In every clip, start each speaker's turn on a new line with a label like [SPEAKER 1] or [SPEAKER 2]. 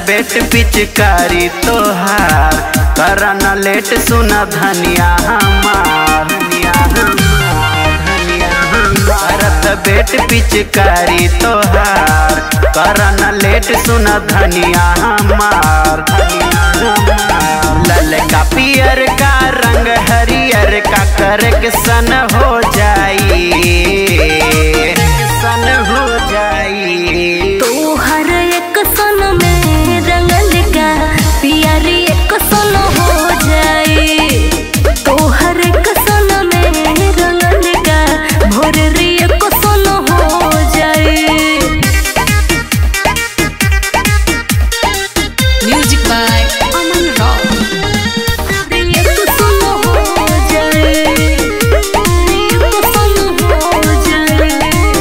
[SPEAKER 1] बेट पिचकारी तोहार करन लेट सुना धनिया हमार धनिया हमार, धनिया हमार। करत बेट पिचकारी तोहार करन लेट सुना धनिया हमार धनिया हमार। ललका पियर का रंग हरियर का करक सन हो जाई सन हो जाई
[SPEAKER 2] तोहर एक सन में रंगल का पियारी एक सन हो जाई तोहर एक सन में रंगल का भोररी एक सन हो जाई
[SPEAKER 3] Music by Aman Rao.
[SPEAKER 2] एक सन हो जाई एक सन हो जाई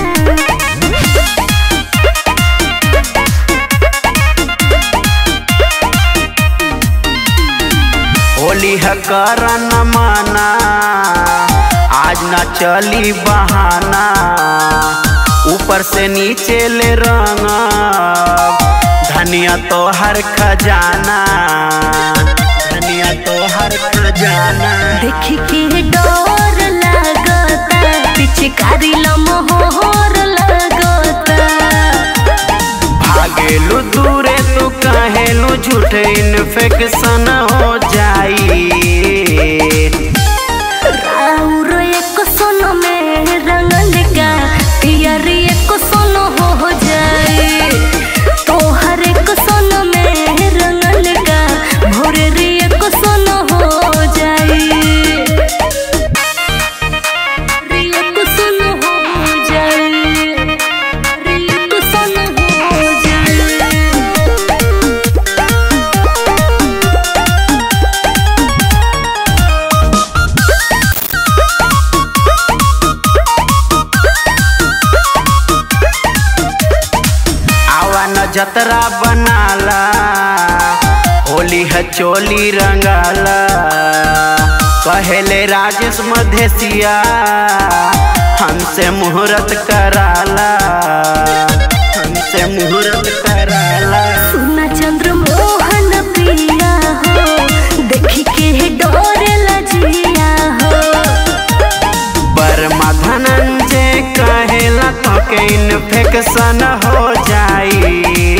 [SPEAKER 1] होली है करन माना आज ना चली बहाना ऊपर से नीचे ले रंग धनिया तो हर खजाना धनिया तो हर खजाना
[SPEAKER 2] देख के डर लगता पिचकारी लमहोर लगता
[SPEAKER 1] भागेलू दूरे तू कहेलू झूठे इन्फेक्शन हो जाई
[SPEAKER 2] राउर एक सोन में रंगल का पियरी एक सोन हो जाए तोहर एक सोन में रंगल का भोररी एक सोन हो जाए एक सोन हो जाए एक सोन हो जाए
[SPEAKER 1] आवा न जतरा बनाला होली है चोली रंगाला कहेले राजेश मधेसिया हमसे मुहूर्त कराला हमसे मुहूर्त कराला
[SPEAKER 2] सुना चंद्र मोहन पिया हो देखी के डोरे लजिया हो
[SPEAKER 1] बर्मा धनंजय कहेला तो के इन्फेक्शन हो जाई